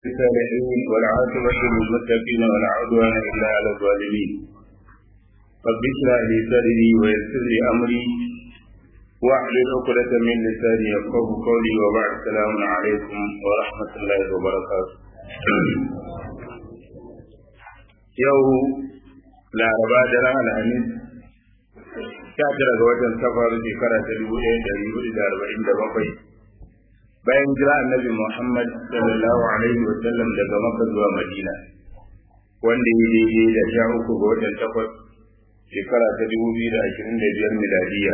الصالحين والعاقبة للمتقين ولا عدوان إلا على الظالمين رب اشرح لي صدري ويسر لي أمري واحلل عقدة من لساني يفقه قولي وبعد السلام عليكم ورحمة الله وبركاته يوم لا ربا جرى الحميد sha tara ga watan safar shekara ta dubu ɗaya ɗari hudu da arba'in da bakwai bayan jira annabi Muhammad sallallahu alaihi wa sallam daga Makka zuwa Madina wanda ya daidai da sha uku ga watan takwas shekara ta dubu biyu da ashirin da biyar miladiya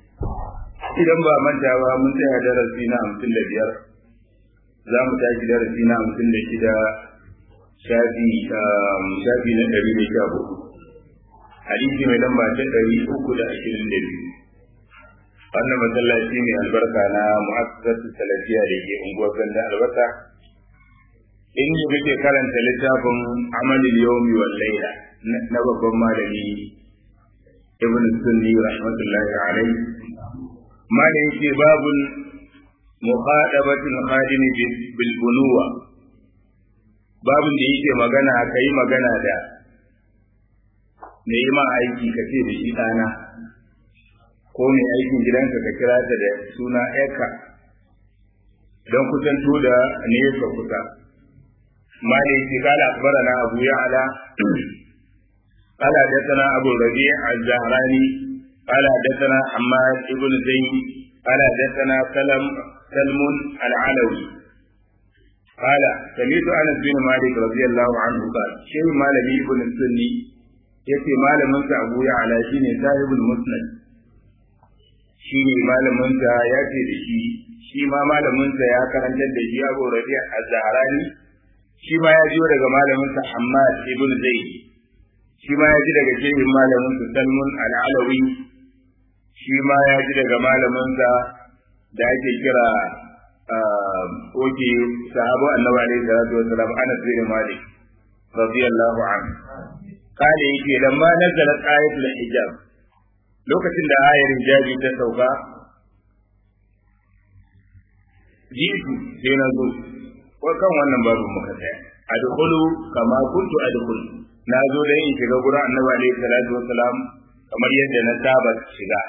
idan ba manta ba mun tsaya darasi na hamsin da biyar za mu tashi darasi na hamsin da shida shafi shafi na ɗari da sha hudu hadisi mai lamba ta ɗari uku da ashirin da biyu wannan masallaci mai albarka na mu'assasatu salafiya da ke unguwar ganda albasa in yi muke karanta littafin amalin yawmi wal laila na babban malami ibn sunni rahmatullahi alaihi malami yake babun muqadabatul khadim bil bunuwa babun da yake magana kai magana da mai yi ma aiki ka ce da shi ɗana ko mai aikin gidanka ka kira ta da suna eka don kusanto da nesa kusa mali ce kala akbarana abu ya ala kala dasana abu rabi al-zahrani kala dasana ammar ibn zayd kala dasana salam salmun al-alawi قال سمعت انس بن مالك رضي الله عنه قال شيخ مالك ابن السني yace malamin sa Abu Ya'la shine sahibul musnad shine malamin sa ya ce da shi shi ma malamin sa ya karantar da shi Abu Rabi' az-Zahrani shi ma ya jiyo daga malamin sa Hammad ibn Zaid shi ma ya ji daga shehin malamin sa Salmun al-Alawi shi ma ya ji daga malamin sa da ake kira oke sahabu annabi alaihi salatu wasalam Anas bin Malik radiyallahu anhu kale yake lamma nazala ayatul hijab lokacin da ayar hijabi ta sauka jitu sai na zo ko kan wannan babu muka tsaya adkhulu kama kuntu adkhulu na zo dan in shiga gurin annabi alaihi salatu wassalam kamar yadda na saba shiga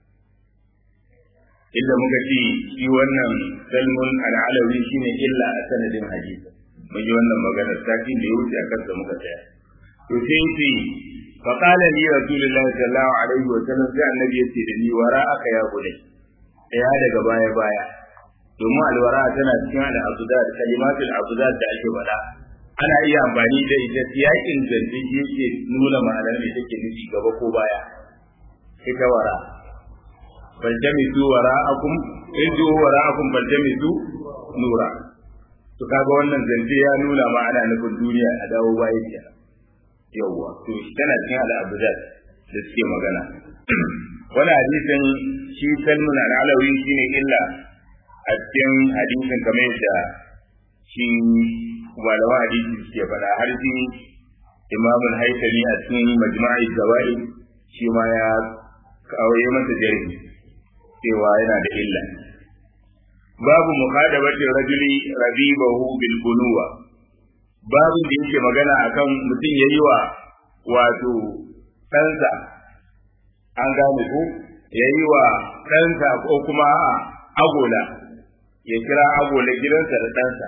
illa muka ce shi wannan salmun al'alawi shine illa a sanadin hadisi mun yi wannan maganar sakin da ya wuce a kansa muka tsaya to sai yace fa qala li rasulullahi sallallahu alaihi wa sallam sai annabi yace da ni wara aka ya gode ya daga baya baya domin alwara tana cikin al-abdad kalimatul abdad da ake faɗa ana iya amfani da ita yakin zance yake nuna ma'anar da take nufi gaba ko baya ita wara faljamisu wara'akum inju wara'akum faljamisu nura to kaga wannan zance ya nuna ma'ana nufin duniya a dawo baya kenan yawwa to tana cikin al'abudat da suke magana wani hadisin shi salmun al'alawi shine illa a cikin hadisin kamar yadda shi malaman hadisi suke faɗa har shi imamul haitami a cikin majma'i gawa'i shi ma ya kawo masa jarhi cewa yana da illa babu muqadabatir rajuli rabibahu bil bunuwa babu da yake magana akan mutum ya yi wa wato ɗansa an gane ku ya yi wa ɗansa ko kuma agola ya kira agola gidansa da ɗansa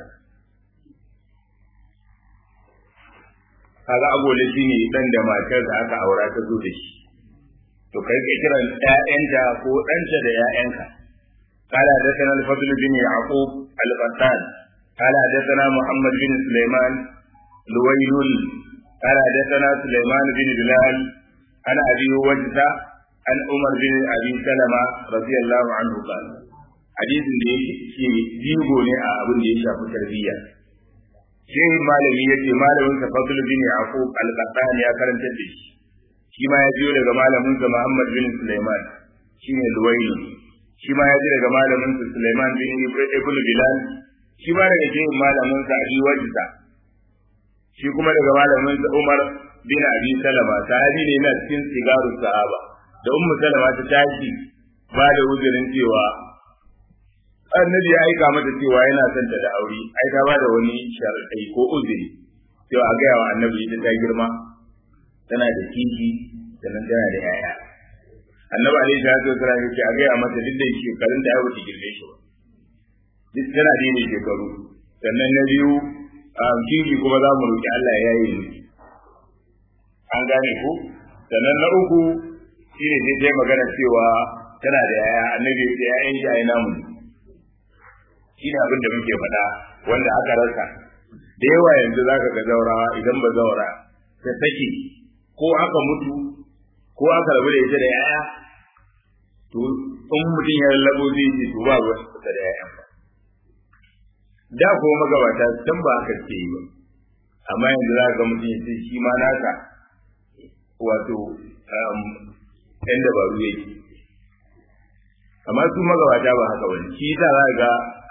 kaga agola shi ne ɗan da matar da aka aura ta zo da shi to kai ka kiran ƴaƴanta ko ɗanta da ƴaƴanka قال حدثنا الفضل بن يعقوب القتال قال حدثنا محمد بن سليمان لويل قال حدثنا سليمان بن بلال عن ابي وجده عن عمر بن ابي سلمه رضي الله عنه قال حديث da yake jigo ne a abin da ya shafi tarbiyya shi malami yace malamin sa fadl bin yaqub al-qattan ya karanta da shi shi ma ya jiyo daga malamin sa muhammad bin sulaiman shine luwayl shi ma ya ji daga malamin sa sulaiman bin ibn bilal shi ma daga cikin malamin sa abi wajda shi kuma daga malamin sa Umar bin Abi Salama sahabi ne na cikin sigaru sahaba da ummu Salama ta tashi ba da uzurin cewa annabi ya aika mata cewa yana son ta da aure ai ta bada wani sharadai ko uzuri cewa a gaya wa annabi ita ta girma tana da kishi sannan tana da yaya annabi alaihi salatu wasallam yake a gaya mata duk da shekarun da ya wuce girme shi duk tana da ne shekaru sannan na biyu kishi kuma za mu roki Allah ya yi miki an gane ku sannan na uku shine sai dai magana cewa tana da yaya annabi ya ce yayan shi ai namu shi ne abin da muke faɗa wanda aka rasa da yawa yanzu za ka ga zaurawa idan ba zaura ta sake ko aka mutu ko aka rabu da ita da yaya to in mutum ya lallabo zai ce to ba ruwan ta da yayan ba da kuma magabata can ba haka ke yi ba amma yanzu za ka ga mutum ya ce shi ma naka wato ɗan dabaru yake amma su magabata ba haka wani shi ta za ga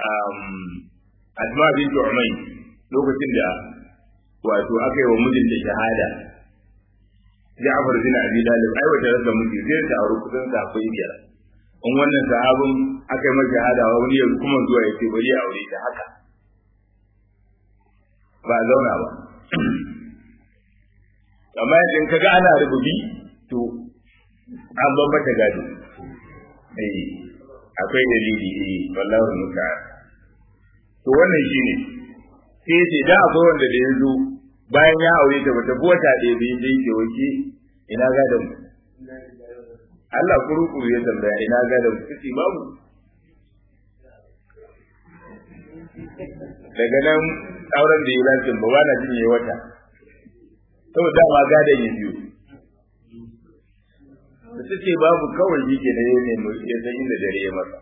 asma bin umay lokacin da wato aka yi wa mijinta shahada Ja'far bin Abi Talib ai wata rasa miji zai ta aure kusan safai biyar in wannan sahabin aka yi masa shahada wa wani yanzu kuma zuwa ya ce bari ya aure ta haka ba zauna ba amma idan kaga ana rububi to an ban mata gado eh akwai dalili eh wallahi muka to wannan shine sai ce da akwai wanda da yazo bayan ya aure ta bata ko wata ɗaya bai je ke wace ina gadon Allah kuru-kuru ya tambaya ina gadon kace babu daga nan auren da ya lafiya ba ba na jin yayi wata saboda dama gadon ya biyu da suke babu kawai yi ke da ya nemi ya san inda dare ya masa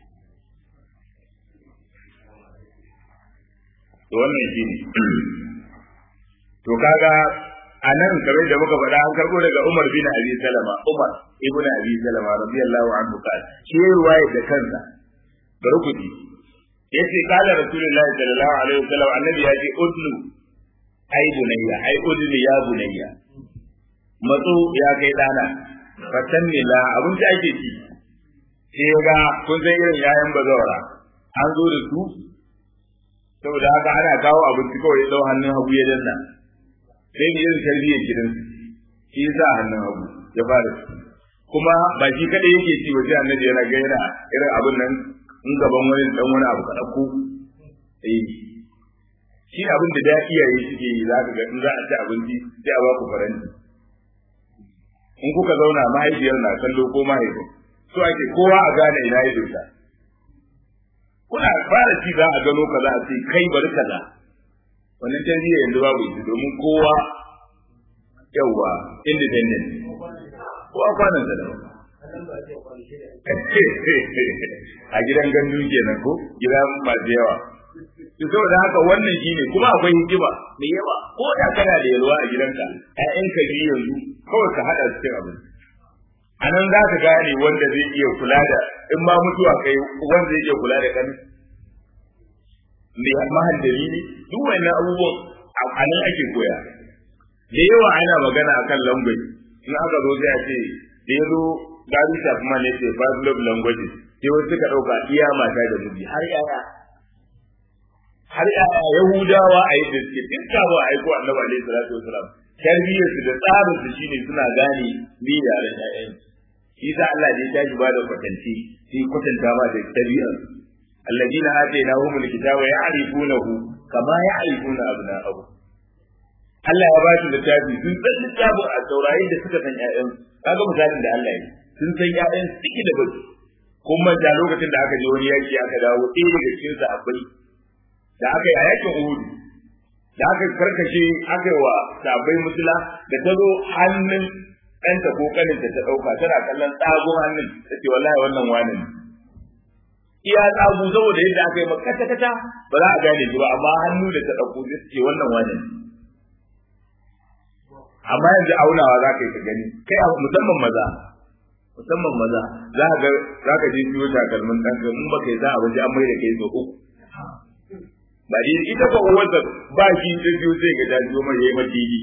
to wannan shi ne to kaga a nan kamar da muka faɗa an karɓo daga Umar bin Abi Salama Umar ibn Abi Salama radiyallahu anhu kan shi ruwaya da kansa bari ku ji yace kala rasulullahi sallallahu alaihi wasallam annabi ya ce udlu ai bunayya ai udlu ya bunayya matso ya kai dana fatan ne la abin da ake ci sai ga kun san irin yayan bazawara an zo da su saboda haka ana kawo abinci kawai dau hannun hagu ya danna sai ne irin tarbiyyar gidan shi yasa hannun hagu ya fara kuma ba shi kadai yake ci waje annabi yana ga yana irin abin nan in gaban wani dan wani abu ka dauko eh shi abin da da iyaye suke yi za ka ga in za a ci abinci sai a ba ku faranti in kuka zauna mahaifiyar na kallo ko mahaifin so ake kowa a gane ina ya dosa kuna fara ci za a gano kaza a ce kai bari kaza wannan tarbiyya yanzu babu ita domin kowa yawa independent kowa kwanan da a gidan gandu kenan ko gidan masu yawa to saboda haka wannan shine kuma akwai hikima da yawa ko da kana da yalwa a gidanka ƴaƴanka biyu yanzu kawai ka haɗa cikin abin a nan za ka gane wanda zai iya kula da in ma mutuwa kai wanda zai iya kula da kan mai mahallari ne duk wannan abubuwan a nan ake koya da yawa ana magana akan language in aka zo sai a ce da ya zo gari kuma ne ce five love languages sai wasu suka ɗauka iya mata da miji har yaya har yaya yahudawa a yi da suke duk kawo a aiko annabi alaihi salatu wasalam tarbiyyar su da tsarin su shine suna gane bi da ran ƴaƴan shi sa Allah da ya tashi ba da kwatanci sai kwatanta ba da tarbiyyar alladina atainahum alkitaba ya'rifunahu kama ya'rifuna abna'ahum Allah ya ba shi littafi sun san littafin a saurayin da suka san ƴaƴan kaga misalin da Allah ya sun san ƴaƴan suke da baki kuma da lokacin da aka je wani yaki aka dawo ɗaya daga cikin sa akwai da aka yi a yakin Uhud da aka karkashe aka yi wa sabai musula da ta zo hannun ɗanta ko kaninta ta ɗauka tana kallon tsagun hannun ta ce wallahi wannan wani ne iya tsagu saboda yadda aka yi makata kata ba za a gane shi ba amma hannu da ta ɗauko zai ce wannan wani ne amma yanzu aunawa za ka yi ka gani kai a musamman maza musamman maza za ka za ka je siyo takalmin ɗanka in ba kai za a waje an mai da kai so uku ba dai ita ba uwarsa ba shi ta biyo sai ga jajiyo mai yayi madidi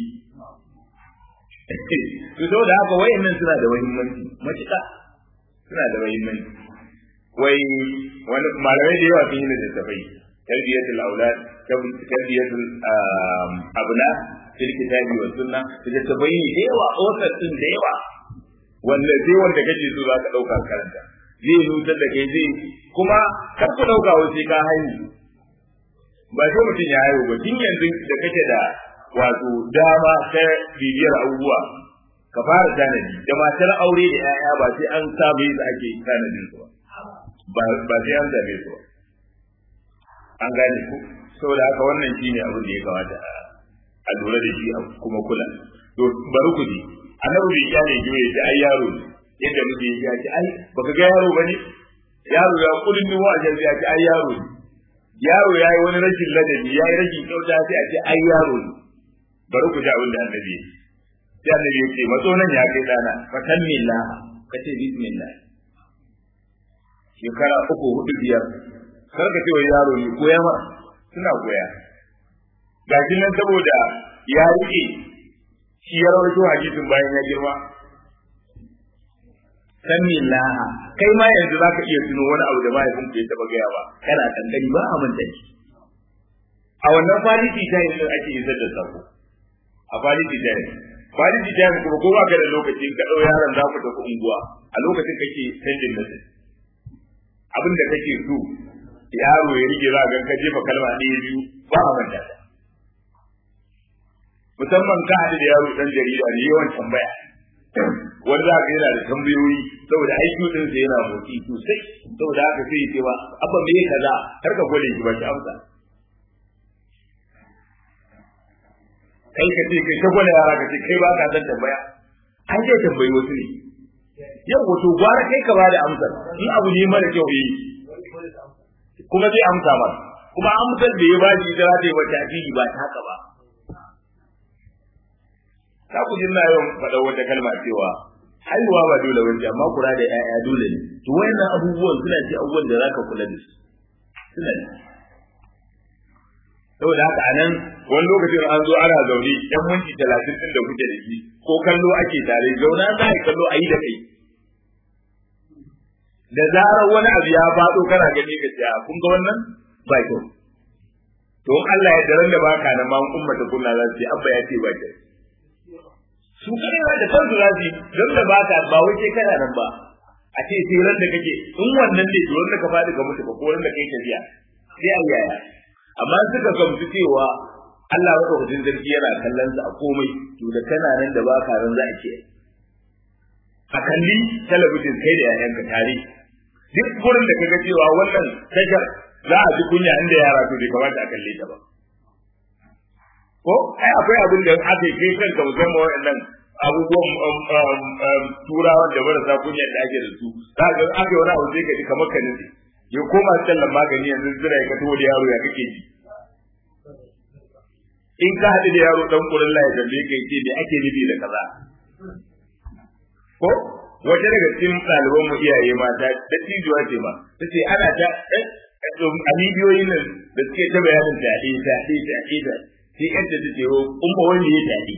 to saboda haka wayannan suna da muhimmanci matuƙa suna da muhimmanci wai wani malamai da yawa sun yi littattafai tarbiyatul aulad tarbiyatul abna fil kitabi wa sunna littattafai ne da yawa author din da yawa wanda sai wanda kake so zaka dauka karanta zai nutar da kai zai kuma kar ku dauka wasu ka haihu ba sai mutum ya haihu ba tun yanzu da kake da wato dama ta bibiyar abubuwa ka fara tanadi da matar aure da 'ya'ya ba sai an samu yadda ake tanadin su ba ba sai an zabe su ba an gane ku saboda haka wannan shine abin da ya kamata a lura da shi a kuma kula to bari ku ji annabi bai kyale ki bai ce ai yaro ne yadda muke yi ya ce ai baka ga yaro bane yaro ya kullun ni wa ajan ya ce ai yaro ne yaro ya yi wani rashin ladabi ya yi rashin kyauta sai a ce ai yaro ne bari ku ji abin da annabi ya sai annabi ya ce matso nan ya kai dana fatan millah ka ce bismillah shekara uku hudu biyar kar ka ce wa yaro ne koya ma suna koya ga shi nan saboda ya rike shi ya rawaito hadisin bayan ya girma samillah kai ma yanzu zaka iya tuno wani abu da mahaifin ya taba gaya ba kana kankani ba a manta shi a wannan faliti ta yi ake isar da sako a faliti ta yi faliti ta yi kuma ko ba ka da lokacin ka ɗau yaron za ku tafi unguwa a lokacin kake canjin message abin da kake so yaro ya rike za ga ka jefa kalma ɗaya biyu ba a manta ta musamman ka haɗu da yaro ɗan jarida ne yawan tambaya wani za ka yana da tambayoyi saboda aiki din sa yana motsi sosai saboda haka sai ya ce ba abba me kaza har ka gwada shi ba shi amsa kai ka ce kai ta gwada yara ka ce kai ba ka san tambaya an ce tambayi wasu ne yau wato gwara kai ka bada amsar in abu ne mara kyau yi kuma zai amsa ba kuma amsar da ya ba shi ita za ta yi wata addini ba ta haka ba ta ku jinna yau faɗa wata kalma cewa haihuwa ba dole wani amma kura da ƴaƴa dole ne to wayannan abubuwan suna ce abubuwan da zaka kula da su suna ne saboda haka anan wani lokacin an zo ana zaune yan minti talatin din da kuke da shi ko kallo ake tare zauna za a kallo a yi da kai da zarar wani abu ya faɗo kana gani ka ce kun ga wannan ba kyau to Allah ya daren da baka nan ma ummata kunna za su ce abba ya ce ba kyau su kare da kansu za su don da baka ba wai sai kana nan ba a ce sai ran da kake in wannan ne to ran da ka faɗi ka mutu ba ko ran da kai tafiya sai a yaya amma suka gamsu cewa Allah madaukakin sarki yana kallon su a komai to da kana nan da baka ran za a ce a kalli talabijin kai da yayanka tare duk gurin da kaga cewa wannan tashar za a ji kunya inda yara to bai kamata a kalle ta ba ko ai akwai abin da aka yi kanka musamman waɗannan abubuwan turawan da marasa kunya da ake da su za ga aka yi wani abu sai ka ji kamar ka nufi ya koma sallan magani yanzu zira ka taho da yaro ya kake ji in ka haɗu da yaro dan kurin la ya tambaye ka ce me ake nufi da kaza ko wata daga cikin ɗaliban mu iyaye mata da tijuwa ce ma ta ce ana ta a bidiyoyin nan da suke ta bayanin fyaɗe fyaɗe fyaɗe da sai yadda ta ce wa umma wanda ya fyaɗe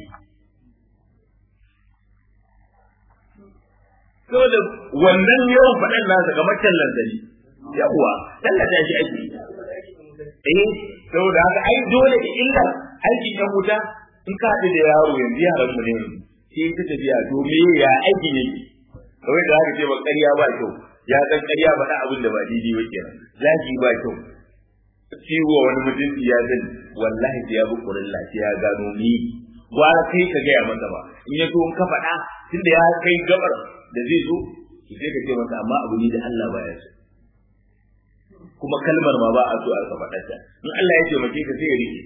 saboda wannan yawan faɗan nasa kamar tallan zari yawwa tallata shi ake eh saboda haka ai dole da illa aikin yan wuta in ka haɗu da yaro yanzu yaran mu ne sai ta tafiya to me ya aikin yake kawai da haka ce ba ƙarya ba kyau ya san ƙarya faɗa abin da ba daidai ba kenan zaki ba kyau ciwo wani mutunci ya zan wallahi ya bi kurin lafiya ya gano ni gwara kai ka gaya masa ba in ya so in ka faɗa tunda ya kai gabar da zai zo ki sai ka ce masa amma abu ne da Allah baya so kuma kalmar ma ba a so a faɗa ta in Allah ya taimake ka sai ya rike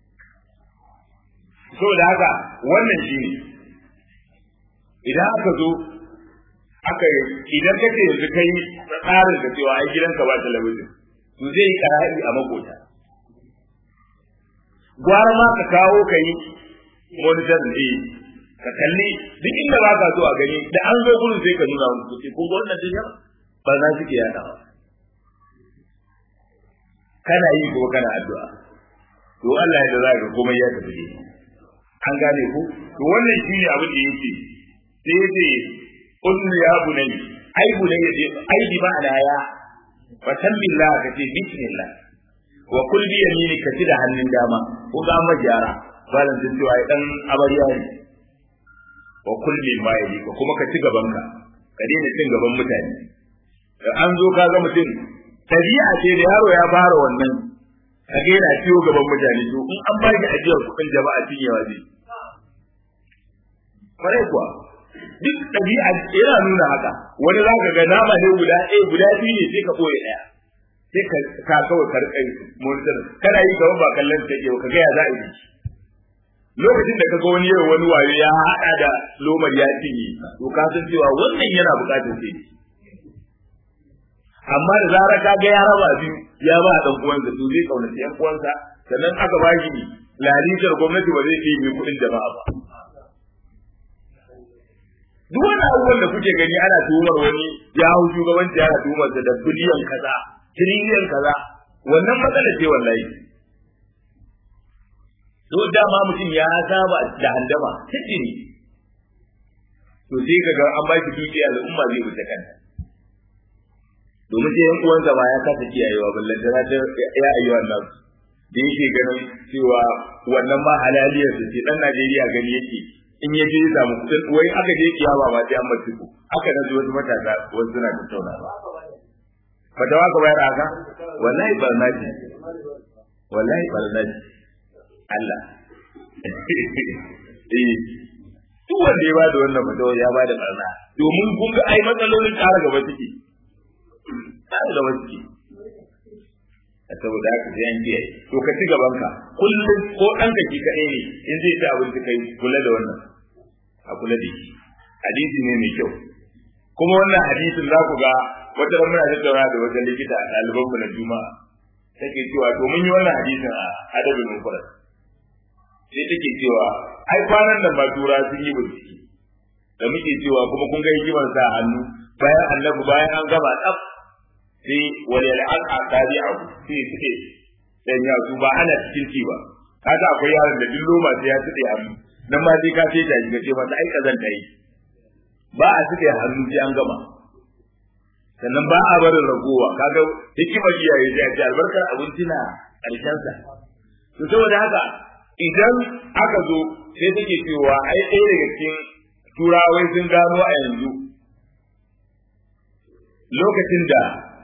saboda haka wannan shine idan aka zo aka idan kake yanzu kai tsarin da cewa ai gidanka ba talabijin to zai yi kara'i a makota gwara ma ka kawo ka yi monitor ne ka kalli duk inda ba ka so a gani da an zo gurin sai ka nuna musu kuce kun ga wannan dunya ba za su ke yadawa kana yi kuma kana addu'a to Allah ya da za ka komai ya tafi an gane ku to wannan shine abin da yake sai yace qul ya bunayya ai bunayya ai bi ma'ana ya fa billah ka ce bismillah wa kul bi yamini ka ci da hannun dama ko ga majara balan sun cewa dan amarya ne wa kul bi ma yali ka kuma ka ci gaban ka ka daina cin gaban mutane da an zo ka ga mutum tabi'a ce da yaro ya fara wannan ka ga yana ciwo gaban mutane to in an ba ki ajiyar kuɗin jama'a cinyewa zai kwarai kuwa duk ɗabi'a yana nuna haka wani za ka ga nama ne guda ɗaya guda biyu ne sai ka ɓoye ɗaya sai ka ka kawai ka riƙa monitor kana yi gaban ba kallon ta ke ka ga ya za a yi lokacin da ka ga wani yau wani wayo ya haɗa da lomar ya cinye to ka san cewa wannan yana buƙatar sai amma da zarar ka ga ya raba biyu ya ba dan uwansa to zai kaunaci yan uwansa sannan aka ba shi lalitar gwamnati ba zai iya mai kuɗin jama'a ba duk wani abubuwan da kuke gani ana tuhumar wani ya hau shugabanci ana tuhumar da biliyan kaza tiriliyan kaza wannan matsala ce wallahi to dama mutum ya saba da handama tijini to sai kaga an ba shi dukiya al'umma zai wuce kanta domin sai yan uwansa ba ya kasa kiyayewa ballan da ta ya ayyuhan nan da yake ganin cewa wannan ma halaliyar su ce dan Najeriya gani yake in ya je ya samu kudin wai aka je kiyama ba sai an bar ku aka nazo wasu matasa wasu suna tattauna ba fatawa ka bayar haka wallahi barna ce wallahi barna ce Allah eh duk wanda ya bada wannan fatawa ya bada barna domin kun ga ai matsalolin ƙara gaba suke ƙara gaba suke saboda haka sai an kiyaye to ka ci gaban ka kullum ko dan ka ki kadai ne in zai ci abinci kai kula da wannan a kula da shi hadisi ne mai kyau kuma wannan hadisin za ku ga wata ran muna tattauna da wata likita a ɗaliban mu na juma'a take cewa to mun yi wannan hadisin a adabin mufrad sai take cewa ai kwanan nan ba tura sun yi bincike da muke cewa kuma kun ga hikimar sa hannu bayan annabi bayan an gaba tsaf sai wani al'ad a tsari a sai suke dan ya su ba ana cikin ci ba kaga akwai yaron da dillo ma sai ya tuɗe hannu nan ma sai ka sai ta shiga ce masa ai kazan ta yi ba a tuɗe hannu sai an gama sannan ba a barin ragowa kaga hikimar iyaye sai a ce albarkar abinci na ƙarshen sa to saboda haka idan aka zo sai take cewa ai ɗaya daga cikin turawai sun gano a yanzu lokacin da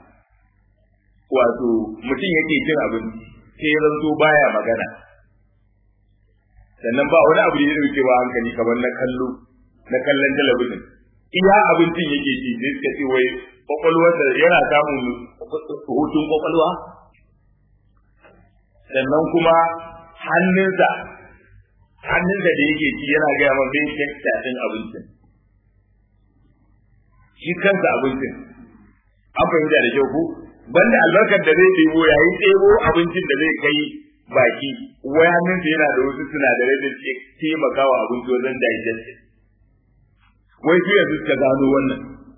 wato mutum yake cin abinci sai ya zanto baya magana sannan ba wani abu da ya dauke ba hankali kamar na kallo na kallon talabijin iya abincin yake ci sai suka ce wai kwakwalwarsa yana samun hutun kwakwalwa sannan kuma hannunsa hannunsa da yake ci yana gaya ma bai kyakta din abincin shi kansa abincin an fahimta da kyau ko banda albarkar da zai ɗebo yayin ɗebo abincin da zai kai baki wai hannunsa yana da wasu sinadarai da ke taimakawa abinci wajen digestion wai su yanzu suka gano wannan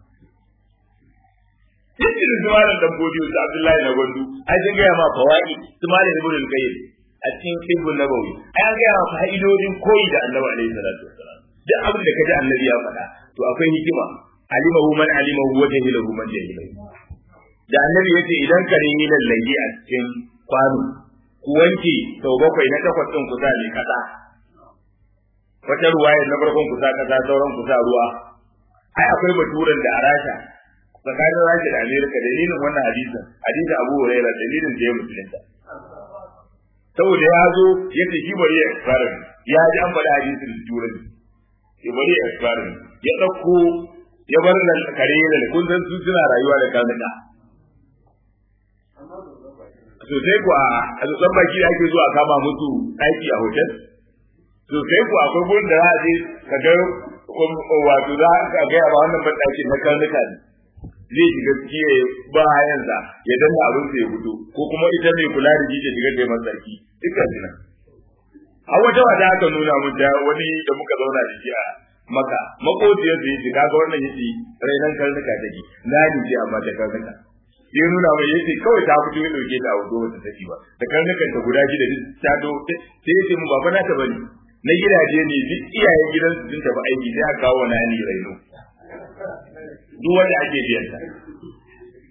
Cikin su malam dabbobi su Abdullahi na Gwandu, ai sun gaya ma fawa'i su malam Ibn al-Qayyim a cikin Ibn Nabawi. Ai an gaya ma fa'idodin koyi da Annabi alaihi salatu wassalam. Duk abin da kaji Annabi ya faɗa, to akwai hikima. Alimahu man alimahu wa jahilahu man jahilahu. Da Annabi ya ce idan kare yi lallage a cikin kwano, ku wanke sau bakwai na takwas ɗin kusa ne kasa. Wata ruwaya na farkon kusa kasa sauran kusa ruwa. Ai akwai baturan da a rasha tsakanin Rasha da Amerika dalilin wannan hadisin hadisin Abu Huraira dalilin da ya musulunta saboda ya zo ya ce shi bari ya expire ya ji an faɗi hadisin da turanci ya bari ya expire ya ɗauko ya bar nan kare da kun san su suna rayuwa da kanuka sosai ku a tsotson baki da ake zuwa kama musu ɗaki a hotel sosai ku akwai gurin da za a je ka ga wato za a gaya ba wannan ban ɗakin na karnuka ne zai shiga ciki ya ba hayansa ya danna abin ya fito ko kuma ita mai kula da shi ta shiga da masa sarki dukkan su nan a wata wata aka nuna mun da wani da muka zauna da shi a maka makociyar da yake kaga wannan yace rainan karnuka take na ni ce amma da karnuka ya nuna mai yace kawai ta fito ya dauke ta a wato wata take ba da karnukan ta guda shida duk ta do sai yace mu baba na ta bane na gidaje ne duk iyayen gidansu sun tafi aiki sai aka kawo na ni raino duk wanda ake biyan ta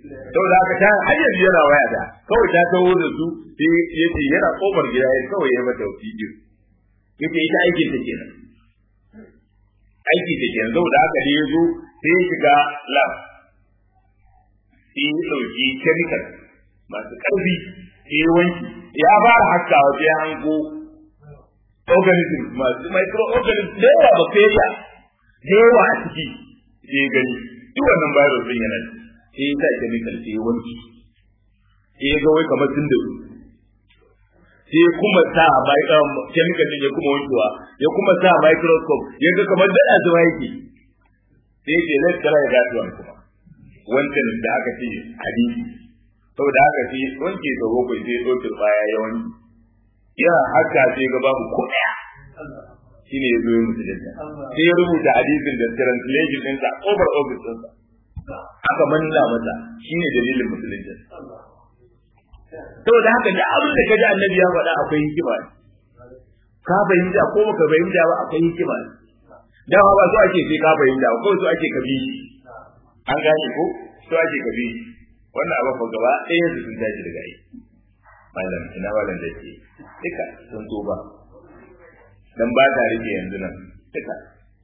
saboda haka ta har yanzu yana waya da kawai ta taho da su sai ya ce yana kofar gida ya kawai ya mata bidiyo yace ita aikin ta kenan aiki ta kenan saboda haka ne ya zo sai ya shiga lab sai ya ɗauki chemical masu ƙarfi sai ya wanki ya fara haskawa sai ya hango organism masu microorganism da yawa bacteria da yawa a ciki sai ya gani duk wannan virus din yana sai ya sa chemical sai ya wanki sai ya ga wai kamar sun da sai kuma sa chemical din ya kuma wankewa ya kuma sa microscope ya ga kamar da zuwa yake sai ce let's try that one kuma wancan da aka ce hadisi saboda haka sai wanke da bakwai sai ɗaukar baya ya wanke yana haka sai ga babu ko ɗaya shi ne ya zo ya musulunta sai ya rubuta hadisin da translation ɗinsa over office ɗinsa aka manna masa shi ne dalilin musulunta saboda haka da abin da ka ji annabi ya faɗa akwai hikima ne ka fahimta ko baka fahimta ba akwai hikima ne dama ba so ake sai ka fahimta ba kawai so ake ka bi an gane ko so ake ka bi wannan abin fa gaba ɗaya su sun tashi daga aiki malam ina malam da ke duka sun so ba dan ba ta rike yanzu nan duka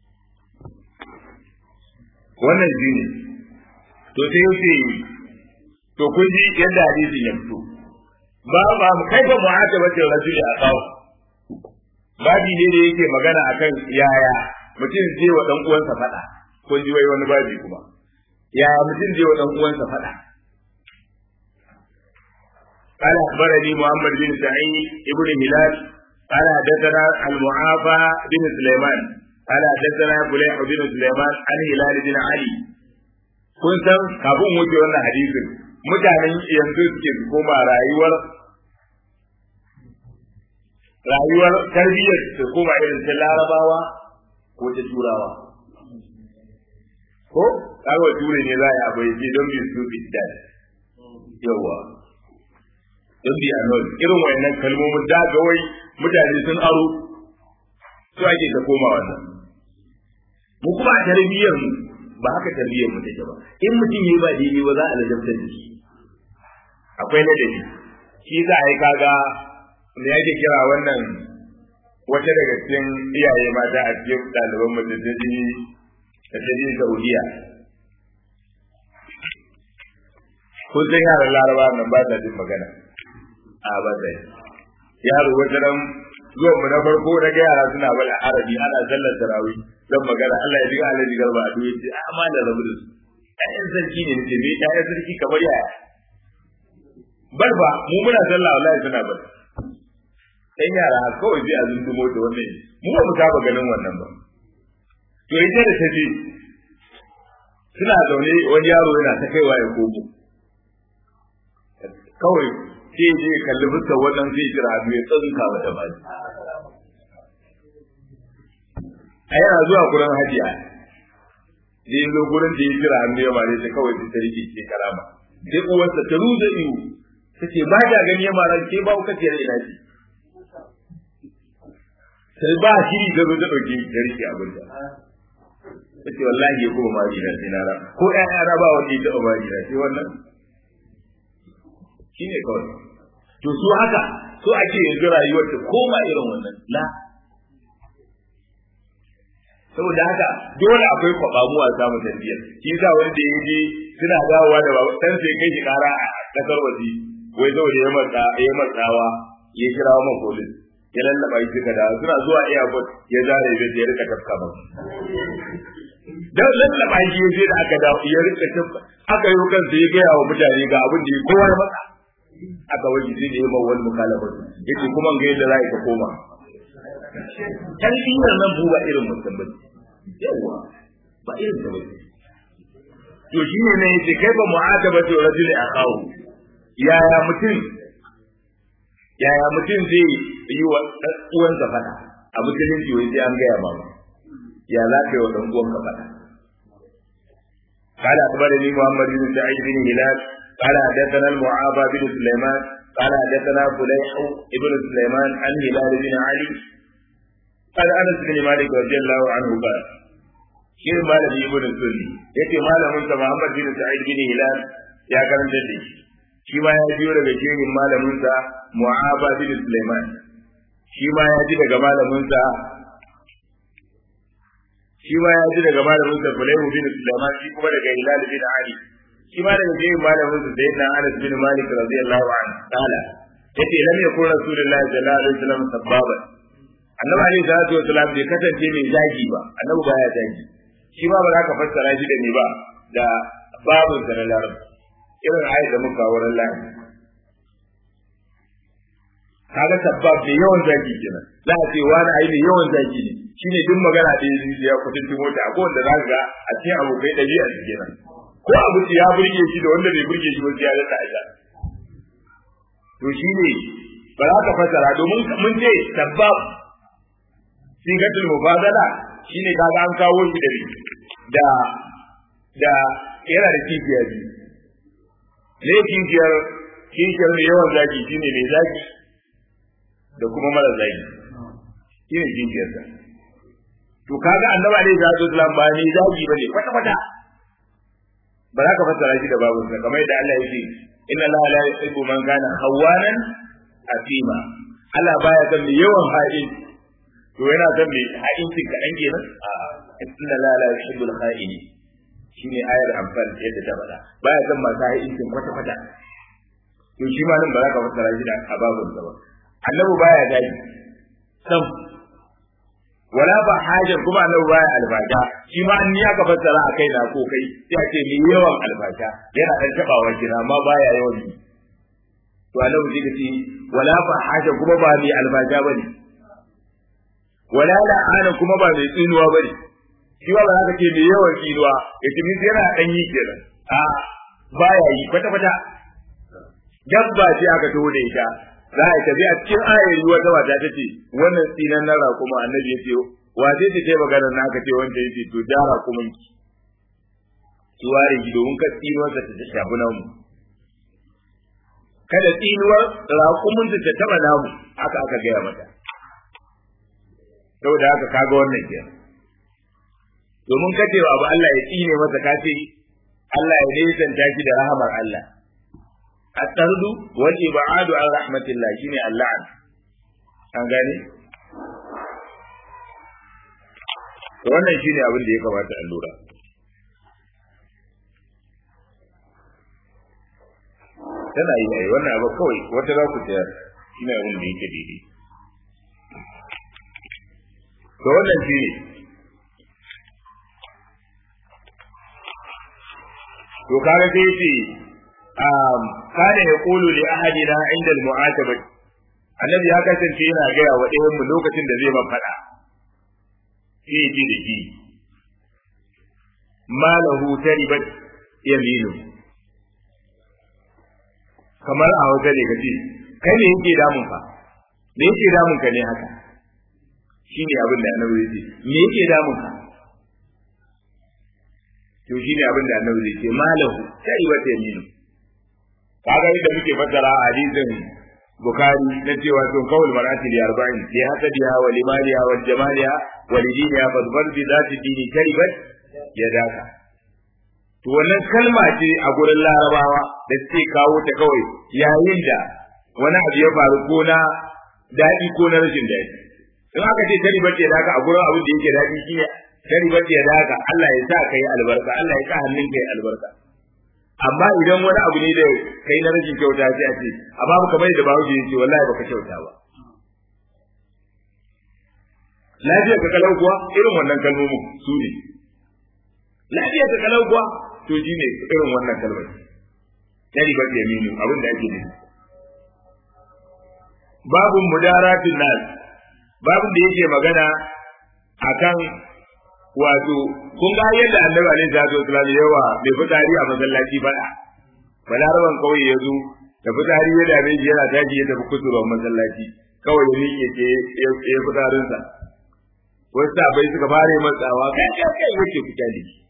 wannan shi ne to sai yace to kun ji yadda hadisin ya fito ba ba mu kai ba mu'atabatin rajuli a kawo babi ne da yake magana akan yaya mutum zai wa dan uwansa fada kun ji wai wani babi kuma yaya mutum zai wa dan uwansa fada قال أخبرني محمد بن سعيد ابن هلال قال حدثنا المعافى بن سليمان قال حدثنا فليح بن سليمان عن هلال بن علي kun san kafin wuce wannan hadisin mutanen yanzu suke koma rayuwar rayuwar tarbiyyar su koma irin ta larabawa ko ta turawa ko kawai ture ne za a yi abu ya ce don bi su bidan yawa don bi a nan irin wayannan kalmomin da ga wai mutane sun aro su ake ta koma wannan mu kuma a tarbiyyar mu ba haka tarbiyyar mu take ba in mutum yayi ba daidai ba za a lajabtar da shi akwai ladabi shi za a yi kaga da yake kira wannan wata daga cikin iyaye mata a cikin ɗaliban mu da ta ji da ta ji Saudiya kun san yaran Laraba nan ba ta jin magana a ba ta yaro wata nan zuwan mu na farko na ga yara suna bala arabi ana sallar tarawih zan magana Allah ya ji Allah ji garba a duwe ce amma da rabu da su ɗayan sarki ne nace me ɗayan sarki kamar yaya bar ba mu muna sallah wallahi suna bar ɗan yara kawai sai a zuntumo da wannan mu ba mu saba ganin wannan ba to ita da tafi suna zaune wani yaro yana ta kaiwa ya komo kawai sai je kalli fuskar wannan zai jira hannu ya tsanka mata ba a yana zuwa gurin hajiya zai zo gurin da ya jira hannu ya mare ta kawai ta rike ce karama sai uwarsa ta ruza iyo ta ce ba ta gani ya mara ke ba ka tiyar ina ce sai ba shiri ta zo ta ɗauki ta rike abin da ta ce wallahi ya kuma mari na sai na ra ko ƴaƴana ba wanda ya taɓa mari na sai wannan shi ne kawai to su haka so ake yanzu rayuwar ta koma irin wannan la saboda haka dole akwai kwabamuwa samu tarbiyyar shi yasa wani da yaje suna dawowa da babu dan sai kai shi kara a kasar waje wai saboda ya matsa ya matsawa ya kira wa police ya lallaba shi suka dawo suna zuwa airport ya zare bai ya rika tafka ba dan lallaba shi ya je da aka dawo ya rika tafka aka yi kansa ya gaya wa mutane ga abin da ya kowa ya matsa aka waje sai da ya ma wani mukalafa yake kuma ga yadda za ka koma tarbiyyar nan bu ba irin mutum ba yawa ba irin ta ba to shi ne yace kai ba mu'atabatu rajuli akahu yaya mutum yaya mutum zai yi wa uwan sa fada a musulunci wai sai an gaya ba ya za ka yi wa dan uwan ka fada قال أخبرني محمد بن سعيد بن هلال قال حدثنا المعافى بن سليمان قال حدثنا فليح بن سليمان عن هلال بن علي قال انس بن مالك رضي الله عنه قال shi malami ibn sunni yace malamin sa Muhammad bin Sa'id bin Hilal ya karanta da shi shi ma ya biyo daga shehin malaminsa Mu'aba bin Sulaiman shi ma ya ji daga malaminsa shi ma ya ji daga malaminsa Fulayhu bin Sulaiman shi kuma daga Hilal bin Ali shi ma daga shehin malaminsa Sayyidina Anas bin Malik radiyallahu anhu qala yace lam yakun rasulullahi sallallahu alaihi wasallam sabbaban annabi alaihi salatu wasallam bai kasance mai zagi ba annabi baya zagi shi ma ba za ka fassara shi da ni ba da babun sa na larabci irin ayat da muka wurin lahi kaga sabbab da yawan zagi kenan za a ce wani ai ne yawan zagi ne shine duk magana da yanzu ya kutunci mota akwai wanda za ga a cikin abokai ɗabi'a su kenan ko abu ya burge shi da wanda bai burge shi ba sai ya rasa aja to shine ba za ka fassara domin mun ce sabbab sigatul mubadala shine kaga an kawo shi da da da yana da kifiya biyu ne kishiyar kishiyar mai yawan zaki shine mai zaki da kuma mara zaki shine kishiyar sa to kaga annabi alaihi salatu wasallam ba ni zaki bane kwata kwata ba za ka fassara shi da babu sa kamar yadda Allah yake inna Allah la yuhibbu man kana khawanan atima Allah baya son mai yawan ha'in to yana son mai ha'incin kaɗan kenan a inna Allah la yuhibbu al-kha'ini shine ayar amfani yadda ta faɗa baya son masu ha'incin kwata kwata to shi ma nan ba za ka fassara shi da ababun sa ba annabi baya gadi sam wala ba hajar kuma annabi baya albasha shi ma an ya ka fassara a kai na ko kai sai a ce mai yawan albasha yana dan tabawa kina amma baya yawan yi to annabi zai ce wala ba hajar kuma ba mai albasha bane wala la'ana kuma ba mai tsinuwa bane shi ba za ka ce mai yawan tsinuwa ya ce yana dan yi kenan a baya yi kwata kwata dabba ce aka taho da ita za a tafi a cikin ayari wata mata ta ce wannan tsinan na raƙuma annabi ya ce wace ce kai magana na aka ce wanda ya ce to ja raƙumin ki ki ware ki domin ka tsinuwar ta ta shafi namu kada tsinuwar raƙumin ta ta taɓa namu haka aka gaya mata saboda haka kaga wannan ke domin ka ce abu Allah ya tsine masa ka ce Allah ya nesanta shi da rahamar Allah الطرد والإبعاد عن رحمة الله شيني اللعن an gane wannan shine abin da ya kamata a lura tana yi ai wannan abu kawai wata za ku tayar shine abin da yake daidai to wannan shine to kaga sai ce kana ya kulu li ahadina inda al-mu'ataba annabi ya kasance yana gaya wa ɗayan mu lokacin da zai faɗa sai ji da shi malahu taribat yaminu kamar a wata ne kace kai ne yake damun ka me yake damun ka ne haka shine abin da annabi ya ce me yake damun ka to shine abin da annabi ya ce malahu taribat yaminu kaga yadda muke fassara a hadisin Bukhari na cewa sun kawul marati li arba'in li hasadiha wa limaliha wa jamaliha wa lidiniha fadbar bi zati dini karibat yadaka to wannan kalma ce a gurin larabawa da suke kawo ta kawai yayin da wani abu ya faru ko na daɗi ko na rashin daɗi in aka ce karibat yadaka a gurin abin da yake daɗi shi karibat yadaka Allah ya sa kai albarka Allah ya sa hannun kai albarka amma idan wani abu ne da kai na rashin kyauta sai a ce amma baka bai da bawo yace wallahi baka kyauta ba lafiya ka kalau kuwa irin wannan kalmomin su ne lafiya ka kalau kuwa to shi ne irin wannan kalmar tari ba ya minu abin da ake nufi babun mudaratin nas babun da yake magana akan wato kun ga yadda annabi alaihi salatu wasallam yawa bai fitari a masallaci fada balaraban kauye ya zo da fitari ya dame shi yana tashi ya tafi kusurwan masallaci kawai ya miƙe ce ya fitarinsa wasu sabai suka fara yi matsawa kai kai kai yake fita da shi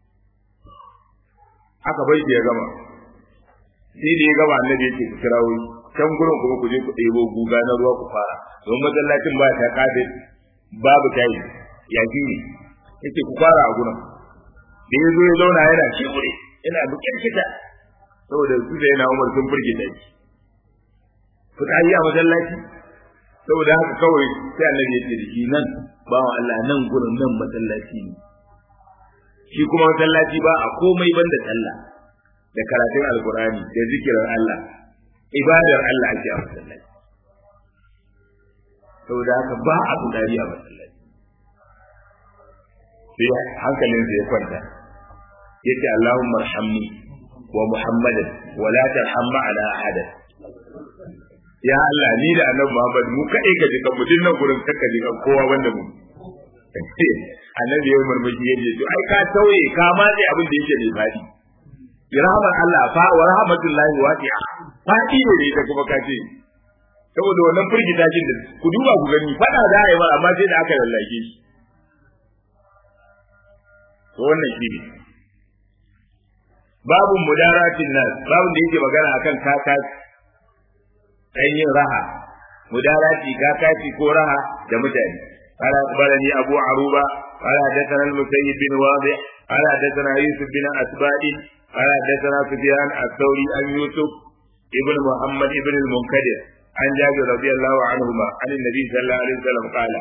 aka bai ya gama sai da ya gama annabi yake ku kirawo can gurin kuma ku je ku ɗebo guga na ruwa ku fara don masallacin ba ta kafin babu tayi yaki ne yake ku fara a gurin da ya zo ya zauna yana shibure yana bukin kita saboda su da yana umar sun firgita shi fitsari a masallaci saboda haka kawai sai annabi ya ce da shi nan bawa Allah nan gurin nan masallaci ne shi kuma masallaci ba a komai banda sallah da karatun alkurani da zikirin Allah ibadar Allah ake a masallaci saboda haka ba a fitsari a masallaci sai hankalin ya kwanta yace Allahumma arhamni wa Muhammadan wa la tarham ma'ana ahadan ya Allah ni da annabi Muhammad mu kai ka jika mu dinnan gurin kaka jika kowa wanda mu annabi ya murmushi yace to ai ka tauye ka ma dai abin da yake mai fadi rahmar Allah fa wa rahmatullahi wasi'a fadi ne da ita kuma kace saboda wannan firgita jin da ku duba ku gani fada da ai ba amma sai da aka lallake shi to wannan shi ne babu mudaratin nas babu da yake magana akan kaka kan yin raha mudarati kakati ko raha da mutane قال أخبرني أبو عروبة قال حدثنا المسيب بن واضح قال حدثنا يوسف بن أسباد قال حدثنا سفيان الثوري عن يوسف ابن محمد ابن المنكدر عن جابر رضي الله عنهما عن النبي صلى الله عليه وسلم قال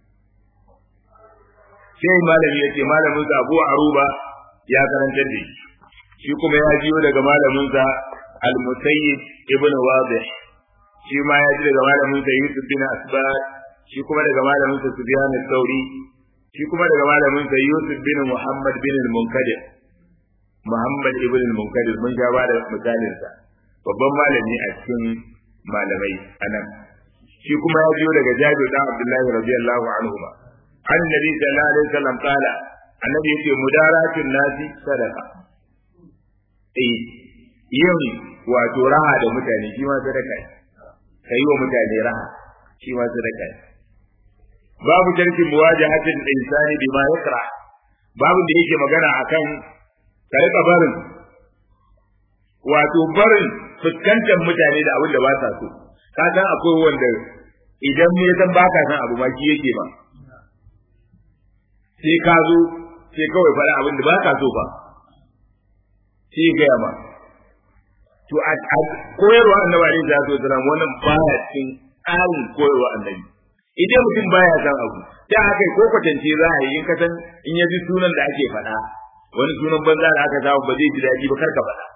sai malami yace malamin sa Abu Aruba ya karanta da shi shi kuma ya jiyo daga malamin sa Al-Musayyib ibn Wadih shi ma ya ji daga malamin sa Yusuf bin Asbad shi kuma daga malamin sa Sufyan al-Thawri shi kuma daga malamin sa Yusuf bin Muhammad bin al-Munkadir Muhammad ibn al-Munkadir mun ga ba da misalin sa babban malami a cikin malamai anan shi kuma ya jiyo daga Jabir dan Abdullah radiyallahu anhuma an nabi sallallahu alaihi wasallam kala annabi yace mudaratun nasi sadaqa eh yin wato raha da mutane shi ma sadaka ne kai wa mutane raha shi ma sadaka ne babu jarki muwajahatin insani bima yakra babu da yake magana akan ka rika barin wato barin fuskantar mutane da abin da ba sa so ka san akwai wanda idan me san baka san abu ma shi yake ba sai ka zo sai kawai faɗa abin da ba ka so ba sai ya gaya ma to a koyarwa annabi alaihi salatu wasalam wannan baya cikin tsarin koyarwa annabi idan mutum baya san abu ta haka ko kwatance za a yi in ka san in ya ji sunan da ake faɗa wani sunan banza da aka samu ba zai ji daɗi ba kar ka faɗa